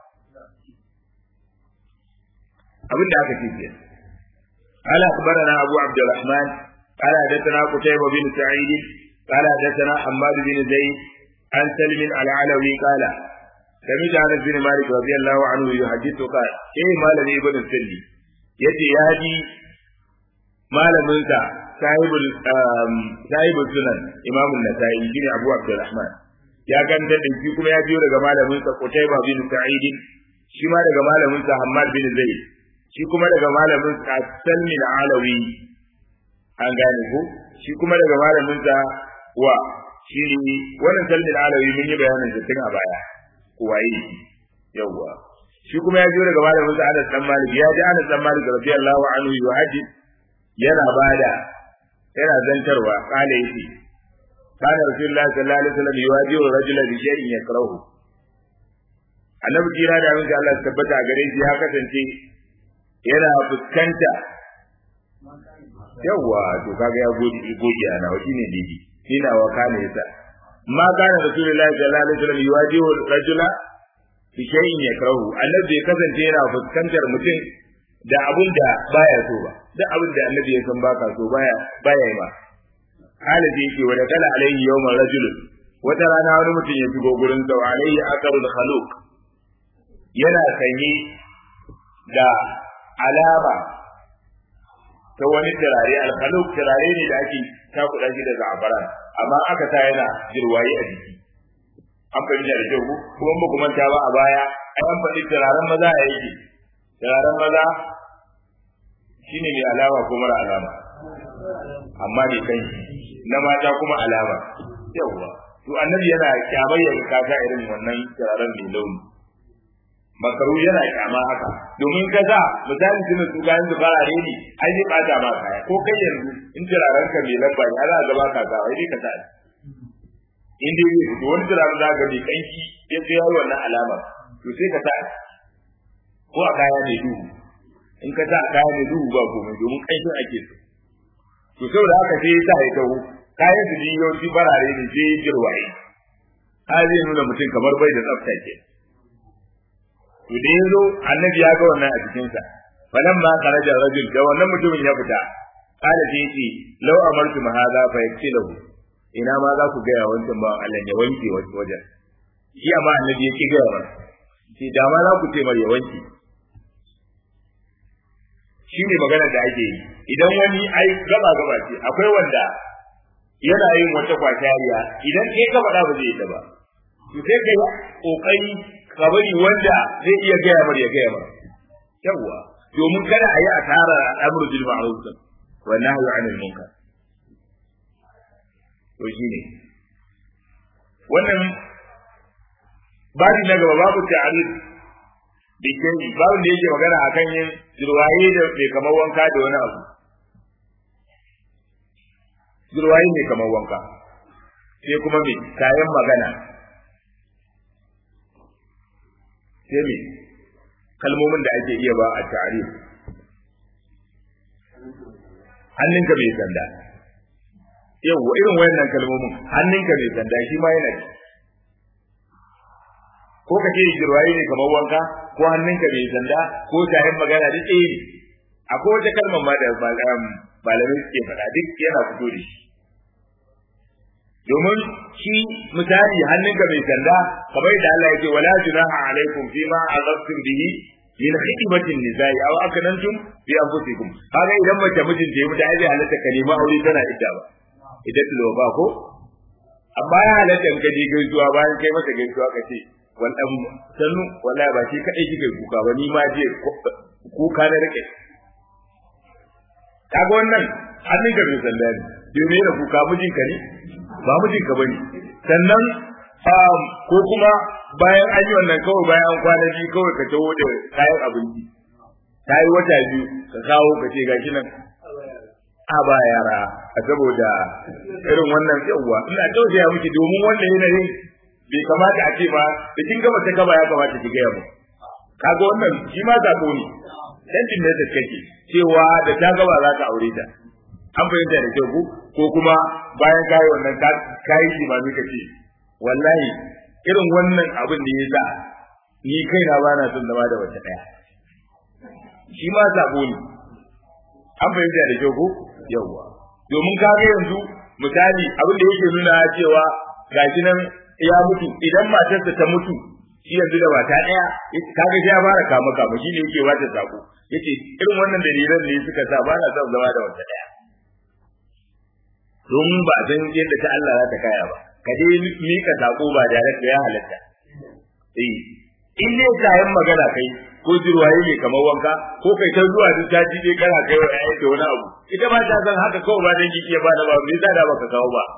abin da aka ce ke قال أخبرنا أبو عبد الرحمن قال حدثنا قتيبة بن سعيد قال حدثنا حماد بن زيد عن سلم العلوي قال سمعت انس بن مالك رضي الله عنه يحدث قال ايه مالك ابن السلي يجي يهدي malaminsa sahibul sahibul sunan imam an-nasa'i shine abu abdurrahman ya ganta da shi kuma ya biyo daga malaminsa qutayba bin sa'id shi ma daga malaminsa hammad bin zaid shi kuma daga malaminsa salmi al-alawi an gane ko shi kuma daga malaminsa wa shi ne wannan salmin alawi mun yi bayanin da tun a baya waye yawwa shi kuma ya jiyo daga malamin sa Anas dan Malik ya ji Anas dan Malik radiyallahu anhu wa haji yana bada yana zantarwa kale yake kana rasulullahi sallallahu alaihi wasallam yuwajihu rajulan bi shay'in yakrahu annabi kira da mun Allah tabbata gare shi ya kasance yana fuskanta yawwa to kaga ya goge goge ana wa shine didi ina wa kana yasa ma kana rasulullahi sallallahu alaihi wasallam yuwajihu rajula bi shay'in yakrahu annabi ya kasance yana fuskantar mutum da abun da baya so ba duk abin da annabi ya san baka so baya baya yi ba halabi yake wa kala alaihi yawma rajul wata rana wani mutum ya shigo gurin sa wa alaihi akarul khaluq yana sanye da alama ta wani turare alkhaluk turare ne da ake takuɗa shi da za'afaran amma aka sa yana jirwaye a jiki an fahimta da kyau kuma ba kuma ta ba a baya ai an faɗi turaren maza a yake turaren maza shine mai alama ko mara alama amma ne kan na mata kuma alama yawwa to annabi yana kyamar ya kasa irin wannan turaren mai launi makaru yana kyama haka domin ka sa misali tuna su ga yanzu farare ne ai zai bata ma kaya ko kai yanzu in turaren ka mai labba ne ana gaba ka ga wai dai ka sa in dai zai fito wani turaren za ga mai kanki ya ce yayi wannan alama to sai ka sa ko a kaya mai duhu in ka sa a kaya mai duhu ba komai domin ƙanshin ake so to saboda haka sai ya sa ya taho kayan su yawanci farare ne sai ya jirwaye har zai nuna mutum kamar bai da tsafta ke to da ya zo annabi ya ga wannan a jikinsa falan ma kharaja rajul da wannan mutumin ya fita kada sai yace law amartu ma hadha fa yaksilahu ina ma za ku ga ya wancan ba Allah ya wanke wajen shi amma annabi yake ga wa sai da ma za ku ce mar ya wanke shi ne magana da ake yi idan wani ai gaba gaba ce akwai wanda yana yin wata kwatariya idan kai ka faɗa ba zai yi ta ba to sai kai kokari ka bari wanda zai iya gaya mar ya gaya mar yawwa domin kada a yi asara al'amru bil ma'ruf wa nahyu 'anil munkar to shine wannan babu na gaba babu ta'arif bikin babu da yake magana akan yin jirwaye da bai kamar wanka da wani abu jirwaye ne kamar wanka sai kuma me kayan magana sai me kalmomin da ake iya ba a ta'arif hannunka mai sanda yau irin wayannan kalmomin hannunka mai sanda shi ma yana ci ko ka ce jirwaye ne kamar wanka ko hannunka mai sanda ko tayin magana duk ɗaya ne akwai wata kalmar ma da malamai suke faɗa duk yana fito da shi domin shi misali hannunka mai sanda kamar da Allah yake wala junaha alaikum fima azabtum bihi min khidmatin nizai aw akanantum bi anfusikum kaga idan mace mijin da ya mutu ai zai halatta kalima aure tana ita ba idan tulo ba ko amma ya halatta in ka je gaisuwa bayan kai masa gaisuwa ka ce wannan sannu wallahi ba shi kadai kike kuka ba ni ma je kuka na rike kaga wannan hannun ka bai sanda ne domin yana kuka mijinka ne ba mijinka bane sannan ko kuma bayan an yi wannan kawai bayan an kwana biyu kawai ka taho da kayan abinci ta yi wata biyu ka kawo ka ce gashi nan a ba yara a saboda irin wannan yawwa ina tausaya miki domin wannan yanayin bai kamata a ce ba da kin gama ta gaba ya kamata ki gaya mu kaga wannan shi ma zako ne dan din da kake cewa da ta gaba za ka aure ta an fahimta da kyau ko kuma bayan kayi wannan kayi shi ma mika ce wallahi irin wannan abin da ya sa ni kaina ba na son zama da wata daya shi ma zako ne an fahimta da kyau ko yawwa domin kaga yanzu misali abin da yake nuna cewa gashi nan ya mutu idan matarsa ta mutu shi yanzu da mata daya kaga ya fara kama kama shi ne yake wata sako yace irin wannan dalilan ne suka sa ba na son zama da wata daya domin ba san yadda ta Allah za ta kaya ba ka dai mika sako ba da ya halatta eh in dai kayan magana kai ko jirwaye ne kamar wanka ko kai ta zuwa duk ta ji dai kana kai wa ayyuka wani abu ita ba ta san haka kawai ba dan kike ba da ba me yasa da baka kawo ba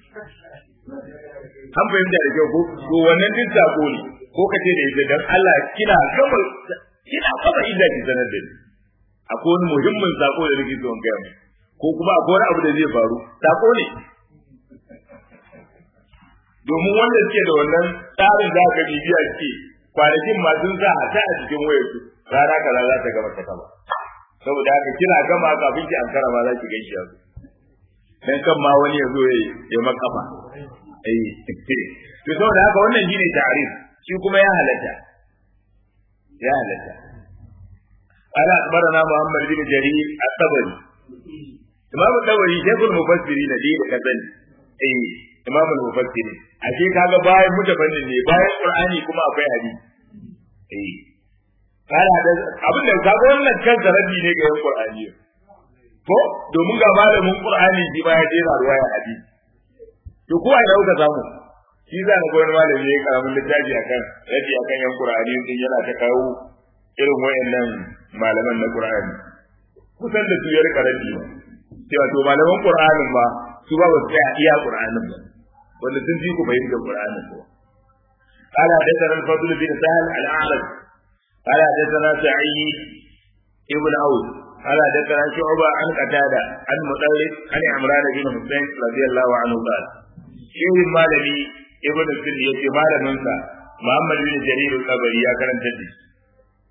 an fahimta da kyau ko to wannan duk sako ne ko kace da ita dan Allah kina gama kina gama inda ki sanar da ni akwai wani muhimmin sako da nake so in gaya mu ko kuma akwai wani abu da zai faru sako ne domin wanda suke da wannan tsarin da aka bibiya suke kwanakin ma sun sa a ta a cikin wayar su rana kaza za ta gama ta kama saboda haka kina gama kafin ki ankara ma za ki gaishe su dan kan ma wani ya zo ya yi makafa eh to saboda haka wannan shine ta'arif shi kuma ya halatta ya halatta قال أخبرنا محمد بن جرير الطبري إمام الطبري شيخ المفسرين دي كذن إيه إمام المفسرين ashe kaga bayan mutafannin ne bayan Qur'ani kuma akwai hadisi eh kana da abin da kaga wannan kan zarabi ne ga yan Qur'ani ko domin ga malamin Qur'ani shi ba ya jera ruwaya hadisi to ko ai dauka samu shi za ka wani malami ya karamin littafi akan rabi akan yan Qur'ani din yana ta kawo irin wayannan malaman na Qur'ani kusan da su ya rika rabi ba cewa to malaman Qur'anin ba su ba ba su tsaya iya Qur'anin ba wanda sun fi ku fahimtar Qur'anin ko قال حدثنا الفضل بن سهل الأعرج قال حدثنا سعيد ابن عوف قال حدثنا شعبة عن قتادة عن مطلب عن عمران بن حسين رضي الله عنه قال شيخ مالبي ابن السن يتي مالمنسا محمد بن جرير القبري يا كرم تدي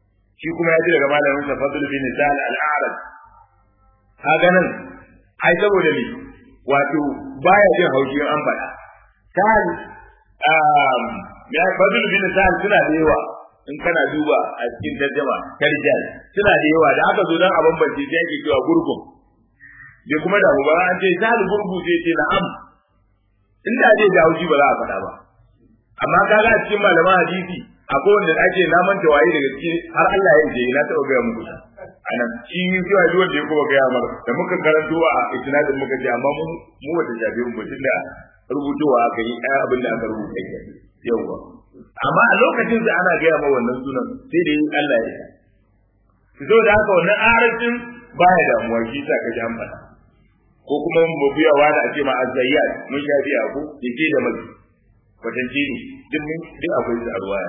shi kuma ya ji daga malamin sa Fadl bin Sa'al al-A'raj kaga nan ai saboda me wato baya jin haushi an faɗa Sa'al um ya Fadl bin Sa'al suna da yawa in kana duba a cikin tarjama tarjal suna da yawa da aka zo dan a bambance sai ake cewa gurgun bai kuma da ba an ce Sa'al gurgu sai ce na'am inda zai da haushi ba za a faɗa ba amma kaga a cikin malaman hadisi akwai wanda ake naman tawaye daga ciki har Allah ya je na taɓa gaya muku anan shi zuwa duk wanda ya kuma gaya mar da muka karanto a isnadin muka ce amma mu mu wata jabe mu tunda rubutowa aka yi ɗaya abin da aka rubuta ke yawwa amma a lokacin da ana gaya ma wannan sunan sai da yin Allah ya yi so da haka wannan arabcin baya damuwa shi sa ka ji an faɗa ko kuma mu biya wani a ce ma azzayyat mun sha biya ko yake da mazi wajen jini duk mun duk akwai su a ruwaya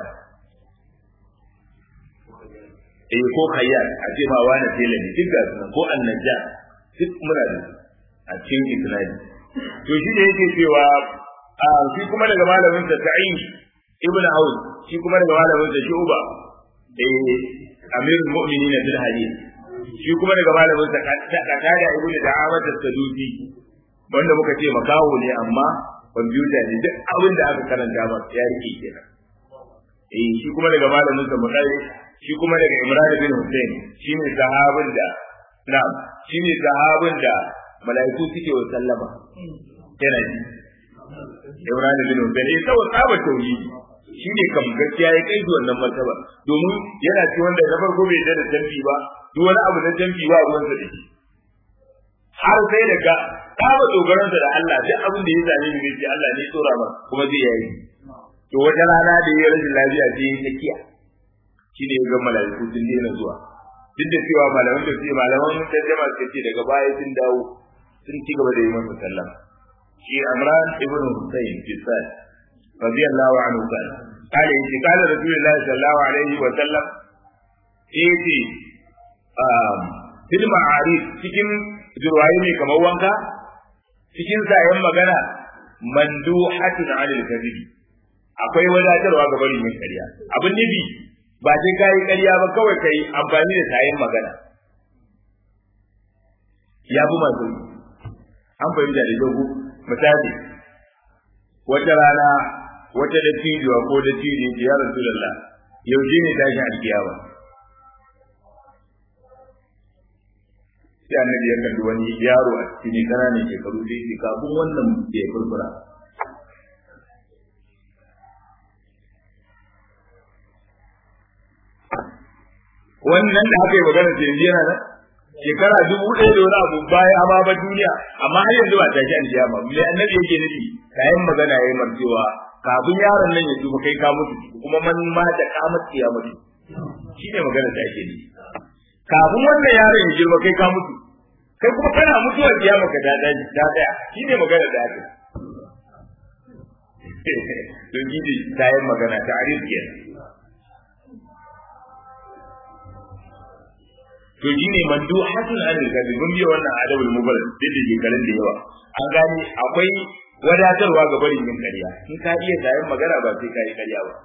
eh ko khayyat a ce ma wani tela ne duk ga sunan ko annajja duk muna da a cikin isnadi to shi da yake cewa a shi kuma daga malamin sa ta'in ibnu aus shi kuma daga malamin sa shuba eh amirul mu'minin bil hadith shi kuma daga malamin sa katada ibnu da'amat as-sadusi wanda muka ce makaho ne amma kwamfuta ne duk abin da aka karanta ba ya rike kenan eh shi kuma daga malamin sa mutai shi kuma daga Imran bin Hussein shine sahabin da na'am shine sahabin da mala'iku suke wa sallama yana ji Imran bin Hussein eh saboda tsaba tauhidi shi ne kam gaskiya ya kai wannan martaba domin yana ci wanda na farko bai da tambi ba duk wani abu na tambi ba ruwan sa dake har sai daga tsaba dogaran da Allah duk abin da ya same ni ne Allah ne tsora ba kuma zai yayi to wata rana da ya rashin lafiya sai ya tsakiya shi ne ga mala'iku sun daina zuwa duk da cewa malaman da su malaman tarjama suka ce daga baya sun dawo sun ci gaba da yi masa sallah shi Amran ibn Husayn fi sai radiyallahu anhu kan kale yace kala rasulullahi sallallahu alaihi wa sallam yace um fil ma'arif cikin jurwaye ne kamar wanka cikin sayan magana manduhatun anil kadhibi akwai wadatarwa ga barin yin ƙarya abin nufi ba sai kayi ƙarya ba kawai kai amfani da sayan magana ya fi masu an fahimta da dogo misali wata rana wata da cijiwa ko da ciji ce ya rasu lalla yaushe ne tashi alkiyama sai annabi ya kalli wani yaro a cikin ƙananan shekaru sai ce kafin wannan ya furfura wannan da aka yi magana ce yanzu yana nan shekara dubu ɗaya da wani abu baya amma ba duniya amma har yanzu ba tashi an kiyama me annabi yake nufi kayan magana yayi marcewa kafin yaron nan ya tuba kai ka mutu kuma man ma da kamat ya mutu shine magana da ake nufi kafin wannan yaron ya girma kai ka mutu kai kuma kana mutuwa kiyama ka da daji da daya shine magana da ake don gidi kayan magana ta arif kenan to shi ne mandu hasan anil kadi mun biya wannan adabul mubarak duk da ke garin da yawa an gani akwai wadatarwa ga barin yin ƙarya in ka iya sayan magana ba sai ka yi ƙarya ba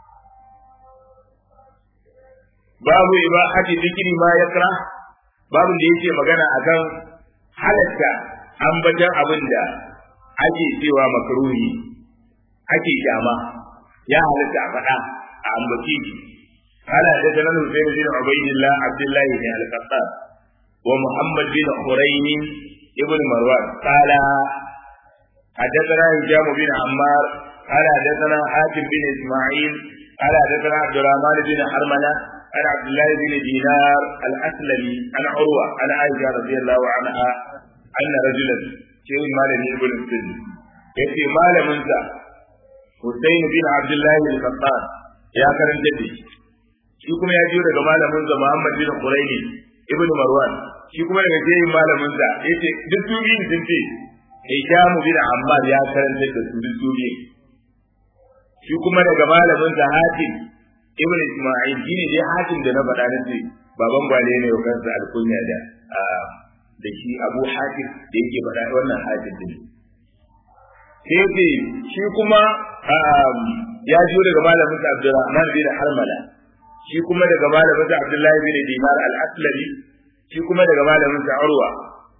babu ibahati zikri ma yakra babu da yake magana akan halatta ambatan abin da ake cewa makruhi ake kyama ya halatta a faɗa a ambaci قال حدثنا الحسين بن عبيد الله عبد الله بن القطان ومحمد بن حرين ابن مروان قال حدثنا هشام بن عمار قال حدثنا حاتم بن اسماعيل قال حدثنا عبد الرحمن بن حرملة عن عبد الله بن دينار الاسلمي عن عروه عن عائشه رضي الله عنها ان رجلا شيء مال ابن السن يأتي مال منزع حسين بن عبد الله القطان يا كرم جدي shi kuma ya jiyo daga malamin sa Muhammad bin Quraini ibn Marwan shi kuma daga jeyin malamin sa yace duk dubi sun ce Hisham bin Ammar ya karanta da su duk dubi shi kuma daga malamin sa Hatim ibn Isma'il shine dai Hatim da na faɗa na ce baban gwale ne wa kansa alkunya da da shi Abu Hatim da yake faɗa wannan Hatim din sai ce shi kuma ya jiyo daga malamin sa Abdurrahman bin Harmala shi kuma daga malamin sa Abdullahi bin Dinar al-Aslami shi kuma daga malamin sa Urwa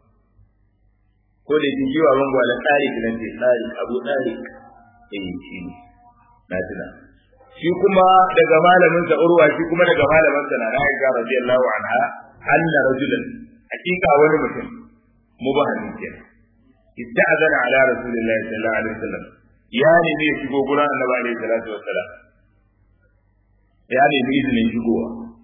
ko da yake jiwa ban gwala Tariq nan ce Tariq Abu Tariq eh shi ne na tuna shi kuma daga malamin sa Urwa shi kuma daga malamin sa na Aisha radiyallahu anha anna rajulan hakika wani mutum mubahamin kenan ista'zana ala rasulillahi sallallahu alaihi wasallam ya nemi ya shigo gurin annabi alaihi salatu wassalam ya nemi izinin shigowa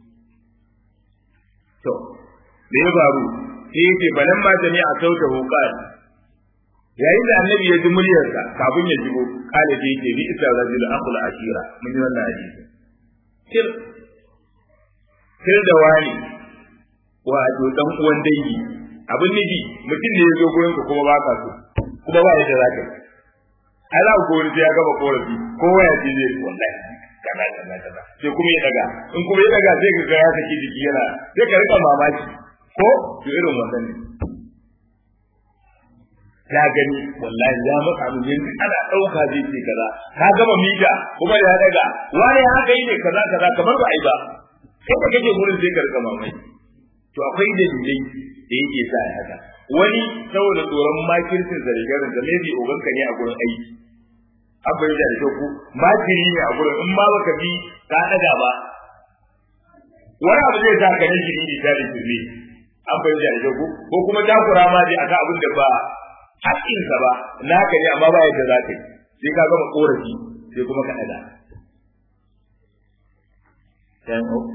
to da ya faru sai yace balan ma jami a sauta hukar yayin da annabi ya ji muryarsa kafin ya shigo kale da yake bi isa rajul aqul ashira mun yi wannan hadisi sir sir da wani wato dan uwan dangi abin niji mutum ne ya zo gurin ka kuma ba ka so kuma ba yadda za ka yi ai za ku wani sai ya gaba korafi kowa ya ce zai wallahi kaza kaza kaza sai kuma ya daga in kuma ya daga sai ka ga ya saki jiki yana sai ka rika mamaki ko to irin wannan ne ya gani wallahi ya maka mu yanzu ana dauka zai ce kaza ka gama mita kuma ya daga wani haka yi ne kaza kaza kamar ba ai ba sai ka kake gurin sai ka rika mamaki to akwai dalilai da yake sa ya haka wani saboda tsoron makircin zargarin da maybe oganka ne a gurin aiki abin da da ku makiri ne a gurin in ma baka bi ka daga ba wani abu zai sa ka nake ni da da ne abin da da ku ko kuma takura ma dai aka abin da ba haƙƙinsa ba naka ne amma ba yadda za ka yi sai ka gama korafi sai kuma ka daga dan o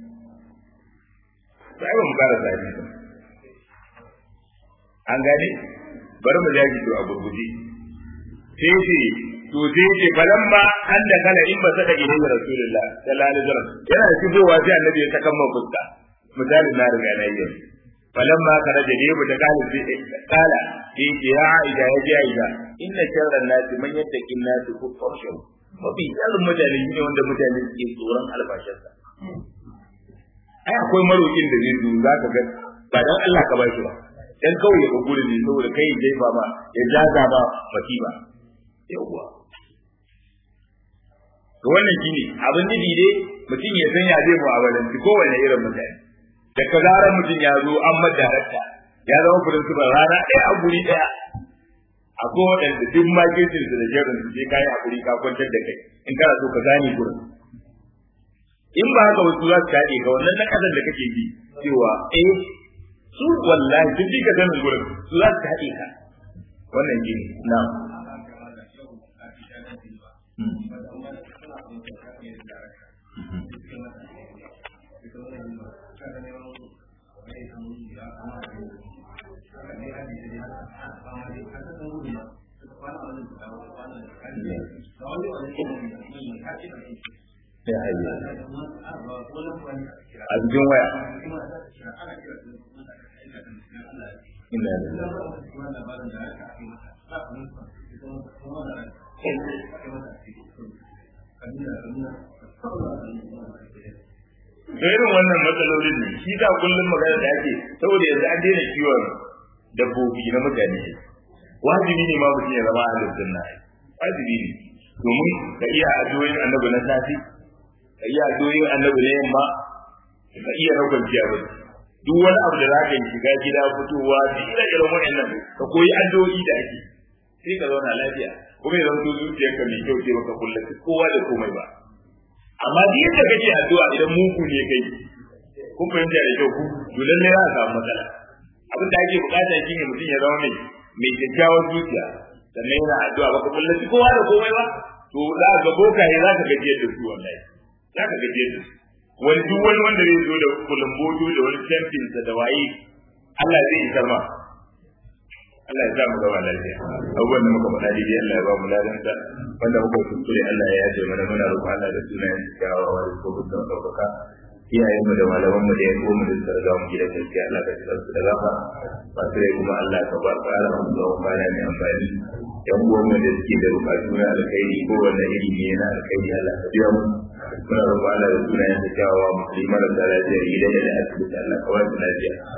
sai ba mu kara sai an gane bari mu jaji to a gurguje sai ce to sai ce balamma an da kala in ba saka ilai rasulullah sallallahu alaihi wasallam yana shigowa sai annabi ya saka man fuska misalin na riga na yi balamma kana da debu da kala sai kala sai ce ya aida ya ji aida inna sharran nasi man yattaqin nasi ku farshu mafi sharrin mutane ne wanda mutane suke tsoron albashinsa ai akwai marokin da zai zo zaka ga ba dan Allah ka bashi ba dan kawai ya ga gurin ne saboda kai ya ba ma ya jaza ba baki ba yawwa to wannan shine abin nufi dai mutum ya san ya zai mu'amalanci kowane irin mutane da ka zarar mutum ya zo an madarakta ya zama principal rana ɗaya a guri ɗaya akwai waɗanda duk makircin su da jerin su sai kayi hakuri ka kwantar da kai in kana so ka gane gurin in ba haka wasu za su kaɗe ka wannan na ƙasar da kake ji cewa eh su wallahi duk ka ganin gurin su za su kaɗe ka wannan gini na sai hayya a cikin waya ina da da irin wannan matsalolin ne shi da kullum magana da ake saboda yanzu an daina kiwon dabbobi na mutane wajibi ne ma mutum ya zama ahlus sunna wajibi ne domin ka iya addu'o'in annabi na safi ka iya addu'o'in annabi na yamma ka iya raukar ciyar duk wani abu da za ka yi shiga gida fitowa duk ire iren waɗannan ka koyi addu'o'i da ake sai ka zauna lafiya kuma ya zama zuciyarka mai kyau ce baka kullace kowa da komai ba amma duk yadda kake addu'a idan muku ne kai kun fahimta da kyau ku to lalle za a samu matsala abin da ake bukata shine mutum ya zama mai mai kyakkyawar zuciya sannan yana addu'a baka kullace kowa da komai ba to za ka ga bokaye za ka gajiyar da su wallahi za ka gajiyar da su wani duk wani wanda zai zo da kulumboto da wani champions da waye Allah zai isar ma Allah ya sa mu gaba lafiya abubuwan da muka faɗa daidai Allah ya ba mu ladansa wanda muka kuskure Allah ya yaje mana muna roƙon Allah da sunayen kyawawa da ko dukkan ɗaukaka iyayen mu da malaman mu da ya mu da suka riga mu gidan gaskiya Allah ka tsara su da gafa ba sai kuma Allah ka ba tsara mu da kwana mai amfani yan uwan mu da suke da bukatu na alkhairi ko wanda iri ne na alkhairi Allah ka biya mu muna roƙon Allah da sunayen kyawawa musulmi marasa lafiya gidan da asibiti Allah ka ba su lafiya